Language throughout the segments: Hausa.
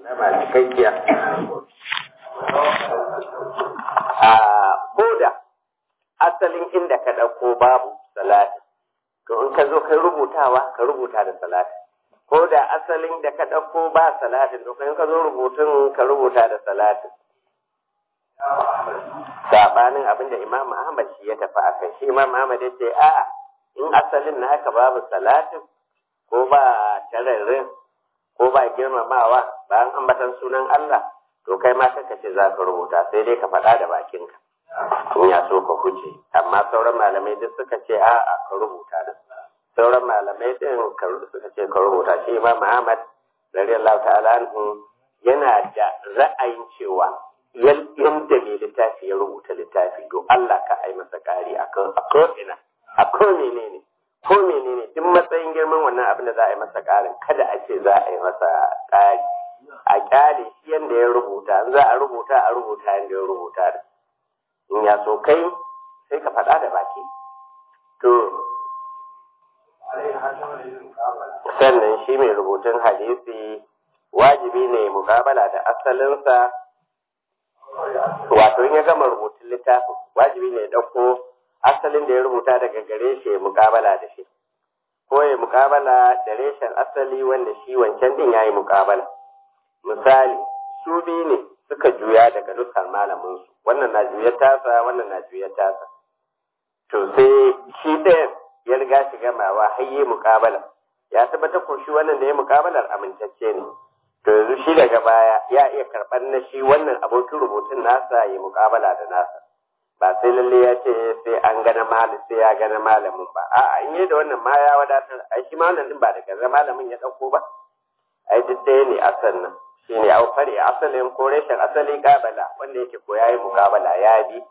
sallama cikakkiya a koda asalin inda ka ɗauko babu salati to in ka zo kai rubutawa ka rubuta da salati ko da asalin da ka ɗauko ba salatin to in ka zo rubutun ka rubuta da salatin sabanin abin da imam ahmad shi ya tafi a kai shi imam ahmad ya ce a in asalin na haka babu salatin ko ba tararrin ko ba girmamawa bayan ambatan sunan Allah to kai ma kaka ce za ka rubuta sai dai ka faɗa da bakinka in ya so ka huce amma sauran malamai duk suka ce a a ka rubuta da sauran malamai din suka ce ka rubuta shi imam ahmad radiyallahu ta'ala anhu yana da ra'ayin cewa yadda mai littafi ya rubuta littafi to Allah ka ai masa ƙari a ko'ina a ko menene ko menene duk matsayin girman wannan abin da za a yi masa ƙarin kada a ce za a yi masa ƙari a ƙyale shi yadda ya rubuta in za a rubuta a rubuta yadda ya rubuta da in ya so kai sai ka faɗa da baki to sannan shi mai rubutun hadisi wajibi ne mukabala da asalinsa wato in ya gama rubutun littafin wajibi ne ya ɗauko asalin da ya rubuta daga gare shi ya mukabala da shi ko ya mukabala da reshen asali wanda shi wancan din ya yi mukabala misali su biyu ne suka juya daga nuskar malaminsu wannan na juyar tasa wannan na juyar tasa to sai shi ɗayan ya riga shi gamawa har yi mukabala ya tabbatar ko shi wannan da ya mukabalar amintacce ne to yanzu shi daga baya ya iya karɓar na shi wannan abokin rubutun nasa ya mukabala da nasa ba sai lalle ya ce sai an gana malamin sai ya gana malamin ba a'a in yi da wannan ma ya wadatar ai shi ma wannan din ba daga malamin ya ɗauko ba ai duk ɗaya ne asal nan shi ne au fari asalin ko reshen asali kabala wanda yake ko yayi mukabala ya bi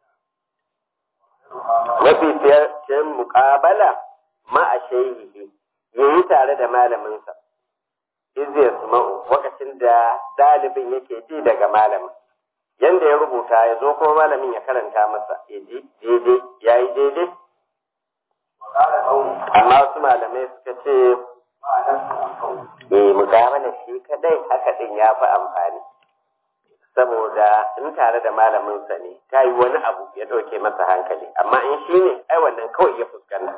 mafi fiyar mukabala ma a shehihi yayi tare da malaminsa izi ya suma'u lokacin da ɗalibin yake ji daga malamin yanda ya rubuta ya zo kuma malamin ya karanta masa ya ji daidai ya yi daidai amma wasu malamai suka ce eh mukabala shi kadai haka din ya fi amfani saboda in tare da malaminsa ne ta yi wani abu ya ɗauke masa hankali amma in shi ne ai wannan kawai ya fuskanta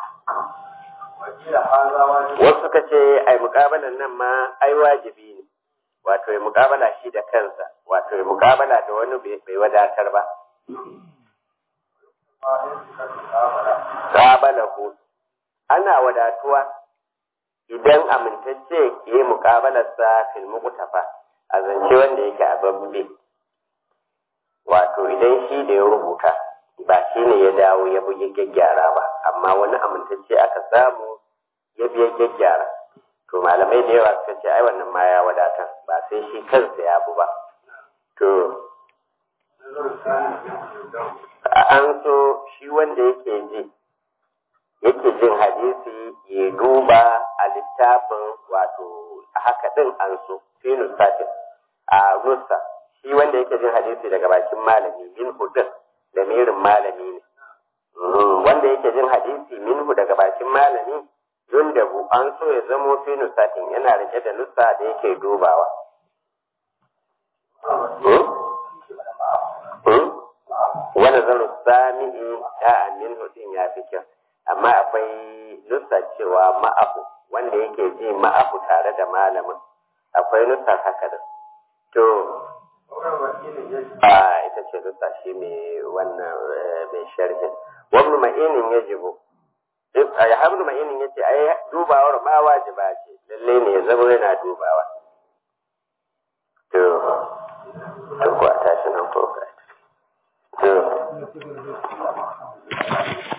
wasu suka ce ai mukabalan nan ma ai wajibi ne wato ya mukabala shi da kansa wato ya mukabala da wani bai wadatar ba Kabalahu ana wadatuwa idan amintacce ya yi mukabalarsa fil muqtafa a zance wanda yake a babbe wato idan shi da ya rubuta ba shi ne ya dawo ya bi gyaggyara ba amma wani amintacce aka samu ya biya gyaggyara to malamai da yawa suka ce ai wannan ma ya wadatar ba sai shi kansa ya bu ba to an so shi wanda yake ji yake jin hadisi ya duba a littafin wato haka din an so fi nusatin a nusa shi wanda yake jin hadisi daga bakin malami min hudun da mirin malami ne wanda yake jin hadisi minhu daga bakin malami yundabu an so ya zamo fi nusatin yana rike da nusa da yake dubawa wani zanu sami'i ya amin hudin ya fi kyau amma akwai nusa cewa ma'ahu wanda yake ji ma'ahu tare da malamin akwai nusa haka da to a ita ce nusa shi mai wannan mai sharhin wani ma'inin ya jibo ya hamdu ma'inin ya ce ai dubawar ma wajiba ce lalle ne ya zama yana dubawa to to ko a tashi nan ko ka to